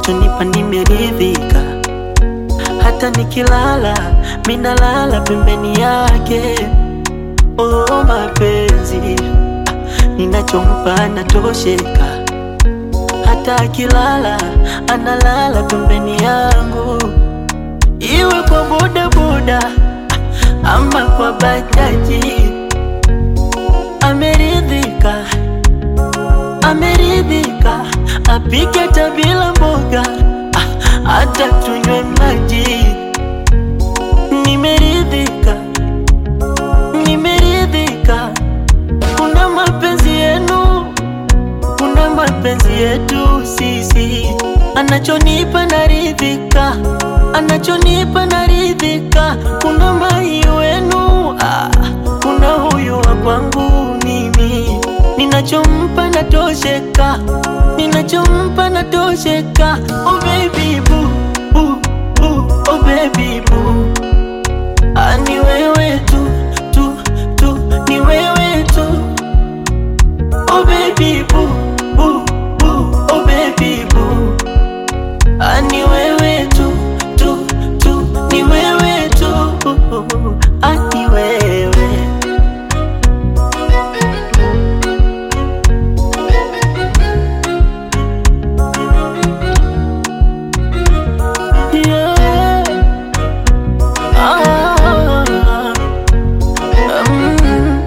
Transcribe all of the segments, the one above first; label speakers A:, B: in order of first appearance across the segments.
A: anachonipa nimeridhika, hata nikilala minalala pembeni yake. Oh, mapenzi ninachompa anatosheka, hata akilala analala pembeni yangu, iwe kwa bodaboda ama kwa bajaji. Ameridhika, ameridhika, apike hata bila mboga, ah, hata tunywe maji. Nimeridhika, nimeridhika, kuna mapenzi yenu, kuna mapenzi yetu sisi, anachonipa naridhika, anachonipa naridhika, kuna mai wenu ah, kuna huyu wa kwangu mimi, ninachompa natosheka, ninachompa natosheka. Oh baby boo, boo, boo, oh baby boo, ah, ni wewe tu tu tu, ni wewe tu, oh baby boo, boo, boo, oh baby boo, ah, ni wewe tu tu tu, ni wewe tu, ah, ni wewe. Yeah. Ah. Mm.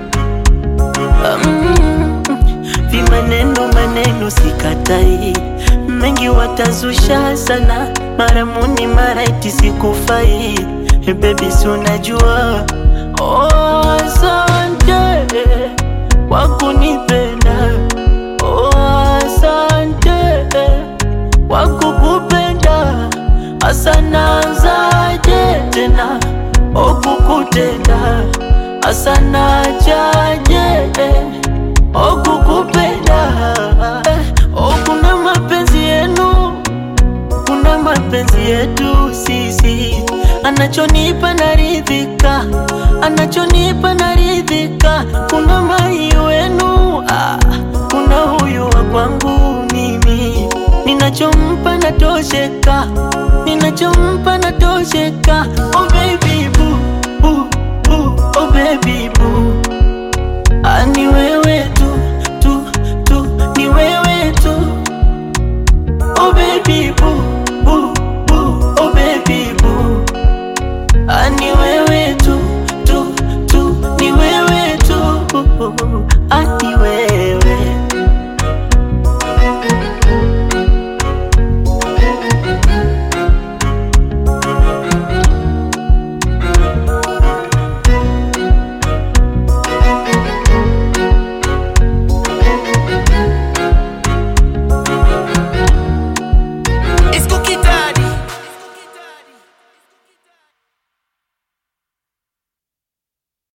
A: Mm. Vimaneno maneno sikatai, mengi watazusha sana, mara muni mara iti sikufai. Hey baby, si unajua oh, asante kwa kunipenda oh, asante kwa kukupenda asanazaje tena okukutenda asanajaje okukupenda Eh, oh, kuna mapenzi yenu kuna mapenzi yetu sisi, anachonipa naridhika, anachonipa naridhika, kuna mai wenu ah, kuna huyu wa kwangu mimi, ninachompa natosheka, ninachompa natosheka. Oh baby boo, boo, boo, oh baby boo